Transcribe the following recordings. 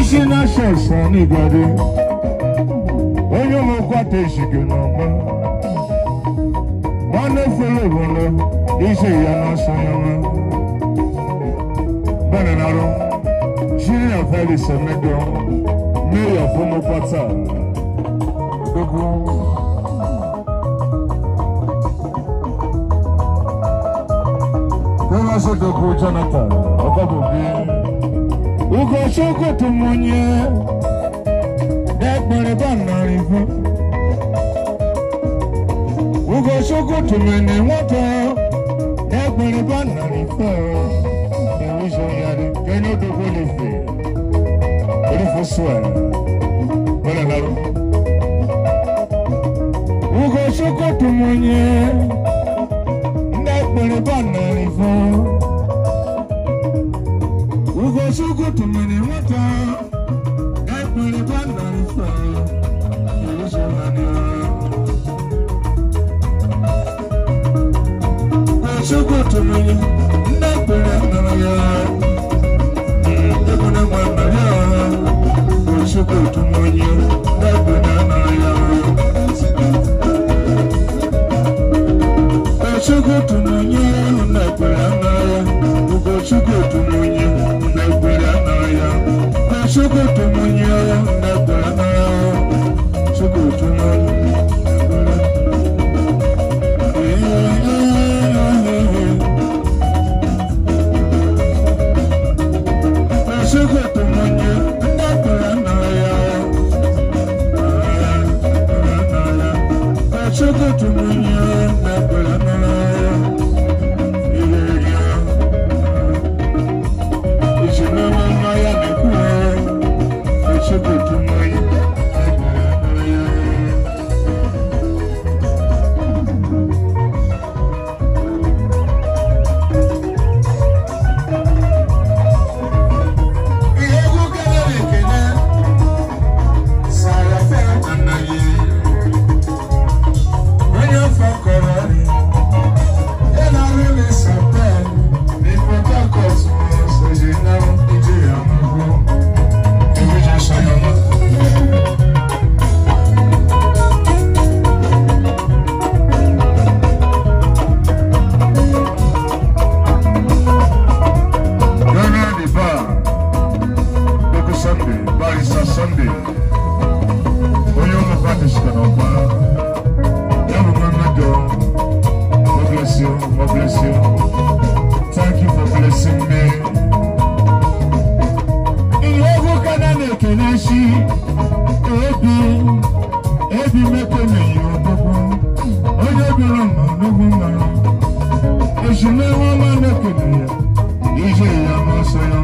isi na-asọ ọsọ n'igwado onye ụmụkwata eshige n'ọgba nwanne fere obodo ise ya n'ọsọ n'ọma bẹ́ẹ̀ naro junior felix emedo mayor fọmọkwata gbogbo. Bẹ́ẹ̀ sọ dọ̀kú Jonathan ọ̀kọ́bùbí. Ugochukwu tụmụnye dẹ́gbẹ̀rẹ̀ bá nàrí fún. Ugochukwu tụmụnye nwata dẹ́gbẹ̀rẹ̀ bá nàrí fún. Ìwúṣọ yàrá kẹ́ni ó dọ̀kú lè fè. Orífo sùn ẹ̀. Bẹ́ẹ̀ nàró. Ugochukwu tụmụnye dẹ́gbẹ̀rẹ̀ bá nàrí fún. Ugochukwu tụmụnye nwata dẹ́gbẹ̀rẹ̀ bá nàrí fún. Ìwúṣọ yàrá. Ugochukwu tụmụnye dẹ́gbẹ̀rẹ̀ nara ya. Dẹ́gbẹ̀rẹ̀ nwa nara ya. Ugochukwu tụmụnye dẹ́gbẹ̀rẹ̀ nara ya. Ugochukwu tụmụnye dẹ́gbẹ̀rẹ̀ nara ya. Ugochukwu tụmụnye dẹ́gbẹ̀rẹ̀ nara ya. Ugochukwu tụmụnye dẹ́gbẹ̀rẹ̀ nara ya. Chukwu tụmụnye. Chukwu tụmụnye dẹ́gbẹ̀rẹ̀ nara ya. Chukwu tụmụnye dẹ́gbẹ̀rẹ̀ nara ya. Ìṣúná máa yá mi kú ẹ́. Chukwu tụmụnye dẹ́gbẹ̀rẹ̀ nara ya. Ihe egwu kelere ekele sara fe anaghị onye afọ kọrọ ọrịa ya na rịrị sapen na Port Harcourt soji na Nigeria mbụ ebuja sayọma Ghana the bar Boko Sunday Barrister Sunday onye ụmụ pati site n'ọgba ya bụ mmemme God bless you God bless you thank you for blessing me ihe egwu kana na-ekene si ebi ebi mekemeghị ọdụgwụ onye bịara ma ọdụgwụ mara ezumewe ọma na-ekene ya ije ya masọ ya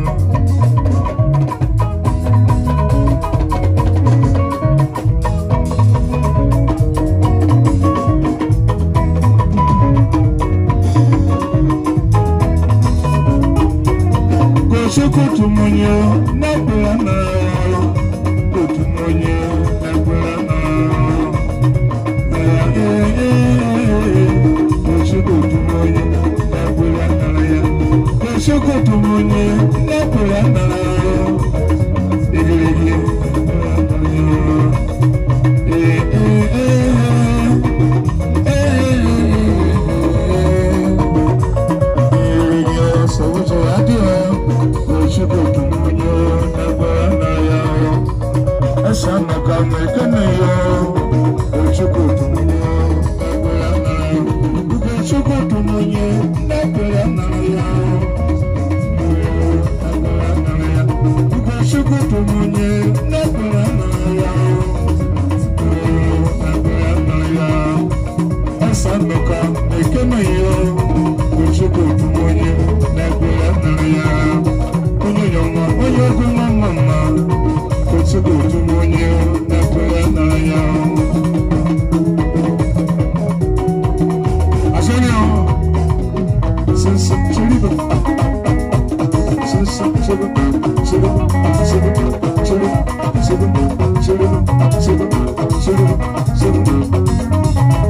Gochukwu tụmụnye n'ekpere n'ahụ otumonye n'ekpere n'ahụ Gochukwu tụmụnye n'ekpere n'ahụ Gochukwu tụmụnye n'ekpere n'ahụ Igirigi ee ee ee Sandoka, ekene yo, Chukwu onye na-ekpere nara ya onye yọma onye egwu mama mma Chukwu onye na-ekpere nara ya asịrị ya sịnsị chiriba sịnsị chiriba chiriba chiriba chiriba chiriba chiriba chiriba chiriba chiriba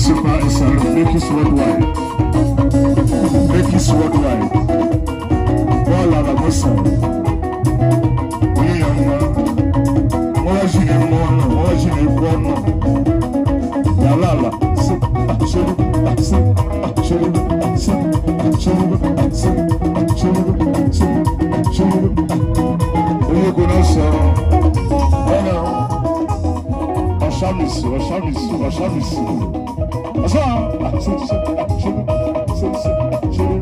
Super SR, make it worldwide. Make it worldwide. Bọ́ọ̀lù àlàbọ̀sà. Onye ya mma. Wọ́n jì ní mọ́ ọ̀nà, wọ́n jì ní ikú ọ̀nà. Yàrá àlà. Sí, àṣírí, àṣí, àṣírí, àṣí, àṣírí, àṣí, àṣírí, àṣí, àṣírí. Onye kò náà sọ̀rọ̀. Ọ̀nà ọ̀ṣàmìsì, ọ̀ṣàmìsì, ọ̀ṣàmìsì. Ọ̀ṣà, àṣírí, àṣírí, àṣírí, àṣírí.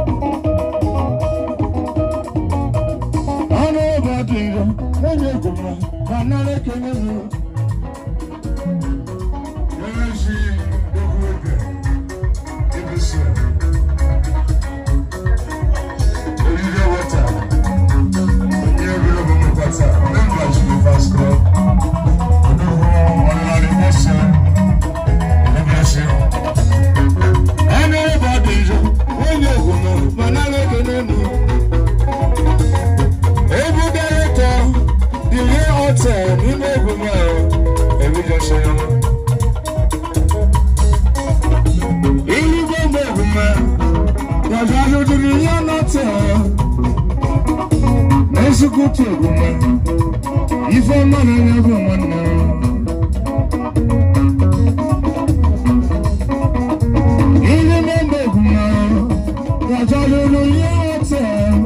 ọnụ ụbọchị iro onye gwụrụ ka nara ekele m Ezi egwu ebe ebisi eriri wata onye ebere bụ mmekwata memba Jilivers Club odogwu ọlụlarị ese ebesi ọnụ ụbọchị iro onye gwụrụ ka nara ekele m Ebu director, the real hotel, nínú ìgbìmọ̀ ẹ̀rọ, èmi jọ ṣe wọn. Ìlú gbogbo ìgbìmọ̀ yàtọ̀ aṣojú ni yẹn náà tẹ̀ ọ́. N'esukutu ìgbìmọ̀, ife ọma na-enye bụ nwanne m. Ìlú gbogbo ìgbìmọ̀ yàtọ̀ aṣojú ni yẹn náà tẹ̀ ọ́.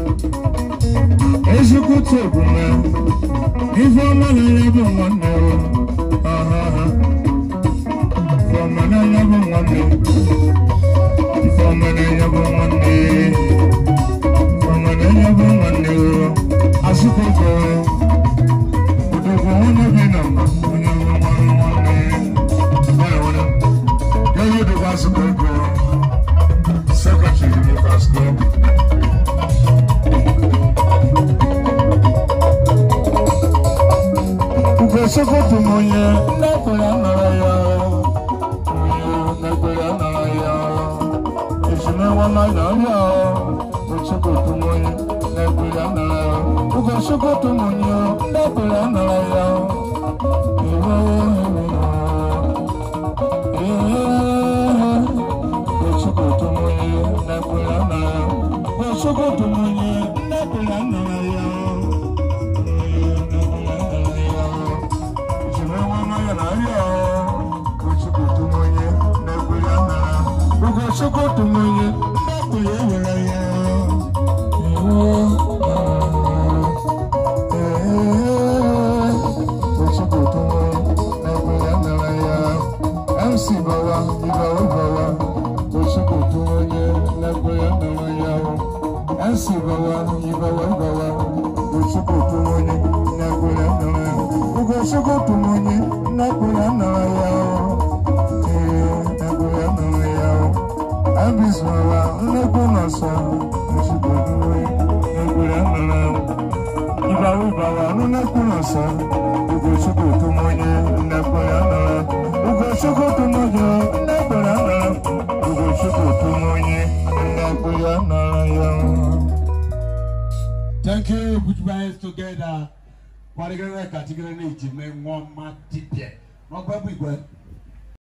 Ezukutu ogume, ife ọma na-enye bụ nwanne o. Aha, aha. Ife ọma na-enye bụ nwanne. Ife ọma na-enye bụ nwanne. Ife ọma na-enye bụ nwanne o. Asụkọkọ. Odogwu onye bi na mba, onye nwe nwanne nwanne. Ya nwere. Ya yi odogwu asụkọkọ. Secretary Lucas Club. Ugosokoto monye nekwere anara ya onye nekwere anara ya ezimewa n'anya ya Ugosokoto monye nekwere anara ya Ugosokoto monye nekwere anara ya ewo Ugosokoto monye nekwere anara ya Ugosokoto monye nekwere anara ya Sokoto monye, ndakule wala ya. Sokoto monye, ndakule wala ya. MC bawa, ibawo bawa. Sokoto monye, ndakule wala ya. MC bawa, ibawo bawa. Sokoto monye, ndakule wala ya. Ugo sokoto monye, ndakule wala ya. Abismala, nnekwu nọsọ, ozugbo nwe, egbere nnara. Ịbawa ịbawa, nnekwu nọsọ, Ugochukwu tụmọnye, nnekwere nnara. Ugochukwu tụmọnye, nnekwere nnara. Ugochukwu tụmọnye, nnekwere nnara ya. Thank you, put your hands together. Kwa digere katigere na ijime nwa mma dibia. N'ọgba bụ igwe.